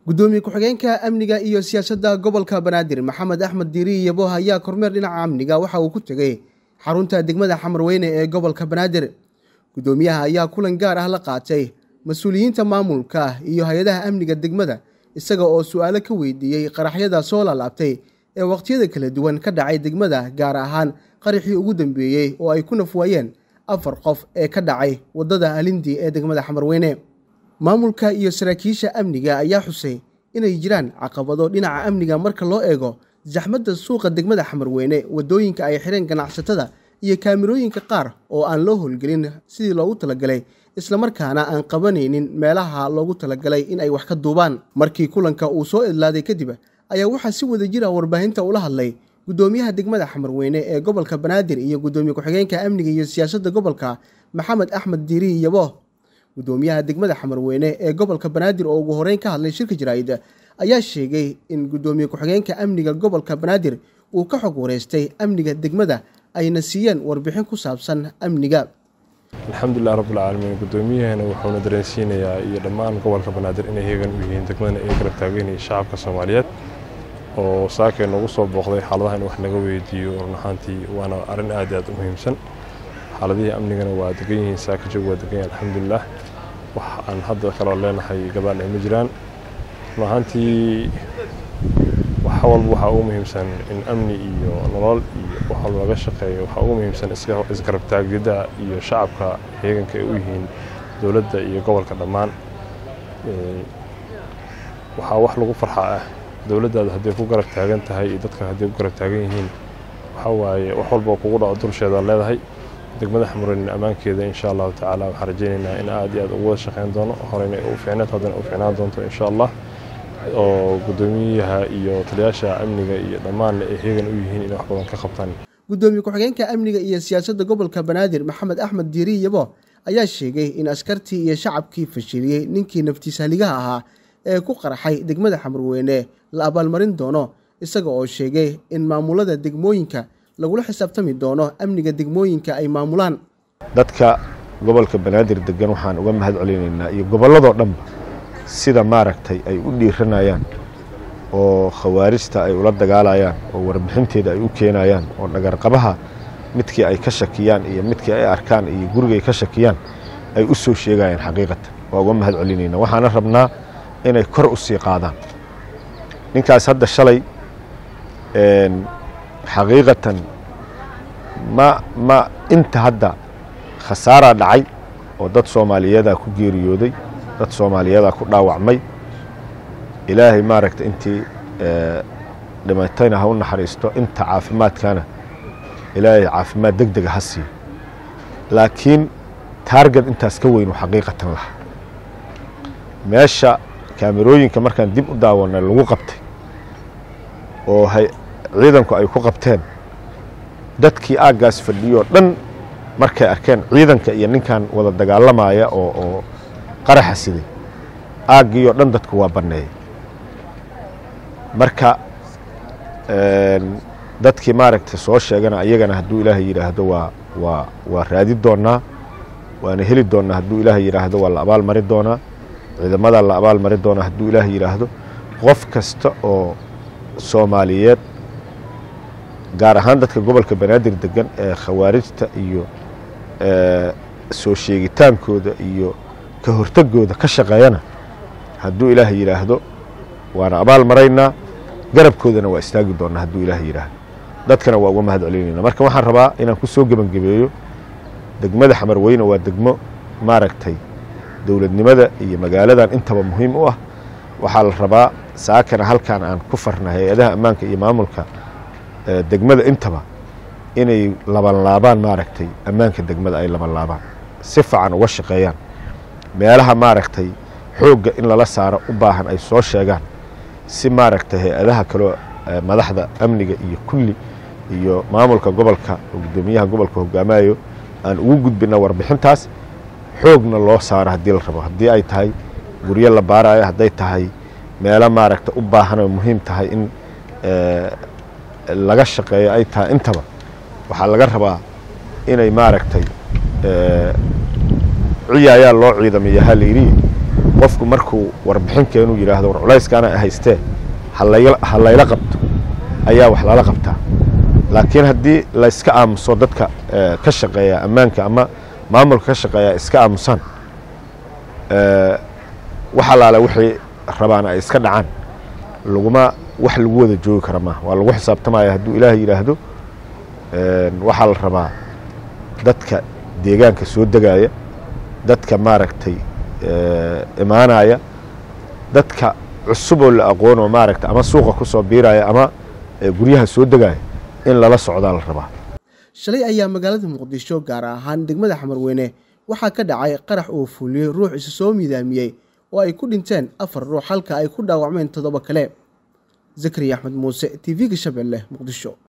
gudoomiye ku-xigeenka amniga iyo siyaasadda gobolka banaadir maxamed axmed diiri yaboh ayaa kormeer dhinaca amniga waxa uu ku tegey xarunta degmada xamarweyne ee gobolka banaadir gudoomiyaha ayaa kulan gaar ah la qaatay mas-uuliyiinta maamulka iyo hay-adaha amniga degmada isaga oo su-aalo ka weydiiyey qaraxyada soo laalaabtay ee waqtiyada kala duwan ka dhacay degmada gaar ahaan qaraxii ugu dambeeyey oo ay ku nafwaayeen afar qof ee ka dhacay waddada alindi ee degmada xamarweyne maamulka iyo saraakiisha amniga ayaa xusay inay jiraan caqabado dhinaca amniga marka loo eego zaxmadda suuqa degmada xamarweyne waddooyinka ay xireen ganacsatada iyo kaamirooyinka qaar oo aan loo howlgelin sidii loogu talagalay islamarkaana aan qabanaynin meelaha loogu talagalay in ay wax ka duubaan markii kulanka uu soo idlaaday kadib ayaa waxaa si wada jira warbaahinta ula hadlay gudoomiyaha degmada xamarweyne ee gobolka banaadir iyo gudoomiye ku-xigeenka amniga iyo siyaasadda gobolka maxamed axmed diiri yabo gudoomiyaha degmada xamarweyne ee gobolka banaadir oo ugu horeyn ka hadlay shirka jaraa'id ayaa sheegay in gudoomiye ku-xigeenka amniga gobolka banaadir uu ka xog wareystay amniga degmada ayna siiyeen warbixin ku saabsan amniga alxamdulilah rabbilcaalamiin gudoomiyahana wuxuuna dareensiinayaa iyo dhammaan gobolka banaadir inay heegan u yihiin degmadana ay garab taageynaya shacabka soomaaliyeed oo saakay noogu soo booqday xaaladaha in wax naga weydiiyo run ahaantii waana arrin aad aad u muhiimsan xaaladihii amnigana waa degan yihiin saaka joog waa degan yahay alxamdulilah wax aan hadda kaloo leenahay gabaal ay ma jiraan run ahaantii wax walba waxaa ugu muhiimsan in amni iyo nolol iyo wax walba laga shaqeeyo waxaa ugu muhiimsan isgarab taagida iyo shacabka heeganka ay u yihiin dowladda iyo gobolka dhammaan waxaa wax lagu farxaa ah dowladdaada hadday ku garab taagan tahay iyo dadka hadday ku garab taagan yihiin waxaa waaye wax walba oo kugu dhaco dulsheeda leedahay degmada xamureyn ammaankeeda insha allahu tacaala waxaan rajaynaynaa in aad iyo aad ugu wada shaqeyn doono horeyna u fiicneed haddana u fiicnaan doonto insha allah oo gudoomiyaha iyo taliyaasha amniga iyo dhammaanna ay heegan u yihiin inay wax badan ka qabtaan gudoomiye ku-xigeenka amniga iyo siyaasadda gobolka banaadir maxamed axmed diiri yabo ayaa sheegay in askartii iyo shacabkii fashiliyey ninkii naftiisahaligaha ahaa ee ku qarxay degmada xamarweyne la abaalmarin doono isaga oo sheegay in maamulada degmooyinka lagula xisaabtami doono amniga degmooyinka ay maamulaan dadka gobolka banaadir degan waxaan uga mahad celinaynaa iyo gobolladoo dhanba sida maaragtay ay u dhiiranayaan oo khawaarijta ay ula dagaalayaan oo warbixinteeda ay u keenayaan oo dhagarqabaha midkii ay ka shakiyaan iyo midkii ay arkaan iyo gurigay ka shakiyaan ay u soo sheegayaan xaqiiqatan waa uga mahad celinayna waxaana rabnaa inay kor u sii qaadaan ninkaas hadda shalay xaqiiqatan ma ma inta hadda khasaaraa dhacay oo dad soomaaliyeedaa ku geeriyooday dad soomaaliyeedaa ku dhaawacmay ilaahay maaragta intii dhimatayna ha u naxariisto inta caafimaadkana ilaahay caafimaad deg dega ha siiyo laakiin taargad intaas ka weynu xaqiiqatan laha meesha kaamirooyinka markaan dib u daawanay lagu qabtay oo ciidanku ay ku qabteen dadkii aaggaas fadhiyoo dhan markay arkeen ciidanka iyo ninkan wada dagaalamaya oo oo qaraxa siday aaggiioo dhan dadku waa banneeyey marka dadkii maaragtay soo sheegana ayagana hadduu ilaahay yidhaahdo waa waa waa raadi doonnaa waana heli doonnaa hadduu ilaahay yidhaahdo waa la abaal mari doonaa ciidamadaa la abaal mari doonaa hadduu ilaahay yidhaahdo qof kasta oo soomaaliyeed gaar ahaan dadka gobolka banaadir degan ee khawaarijta iyo soo sheegitaankooda iyo ka hortegooda ka shaqeeyana hadduu ilaahay yidhaahdo waana abaal maraynaa garabkoodana waa istaagi doonnaa hadduu ilaahay yidhaahdo dadkana waa uga mahad celinayna marka waxaan rabaa inaan ku soo gebangebeeyo degmada xamarweyne waa degmo maaragtay dowladnimada iyo magaaladan intaba muhiim u ah waxaa la rabaa saakana halkan aan ku farna hay-adaha ammaanka iyo maamulka degmada intaba inay labanlaabaan maaragtay ammaanka degmada ay labanlaabaan si fiican uga shaqeeyaan meelaha maaragtay xoogga in lala saaro u baahan ay soo sheegaan si maaragtay hay-adaha kaloo madaxda amniga iyo kulli iyo maamulka gobolka oo guddoomiyaha gobolka hogaamayo aan ugu gudbina warbixintaas xoogna loo saaro haddii la rabo haddii ay tahay guryo la baarayo hadday tahay meelo maaragta u baahan oo muhiim tahay in laga shaqeeyo ay tahay intaba waxaa laga rabaa inay maaragtay ciya ayaa loo ciidamaya ha layidhi qofku markuu warbixinkeenu yidhaahdo war culayskaana haystee ha layla qabto ayaa wax lala qabtaa laakiin haddii layska aamuso dadka ka shaqeeya ammaanka ama maamulka ka shaqeeya iska aamusaan wax allaale wixii rabaan ay iska dhacaan laguma wax lagu wada joogi kara maaha waa lagu xisaabtamaya hadduu ilaahay yidhaahdo waxaa la rabaa dadka deegaanka soo degaaya dadka maaragtay imaanaya dadka cusub oo la aqoonoo maaragtay ama suuqa ku soo biiraya ama guryaha soo degaya in lala socdaa la rabaa shalay ayaa magaalada muqdisho gaar ahaan degmada xamarweyne waxaa ka dhacay qarax uu fuliyey ruux isu soo miidaamiyey oo ay ku dhinteen afar ruux halka ay ku dhaawacmeen toddoba kale zakariya axmed muuse t v-ga shabeelle muqdisho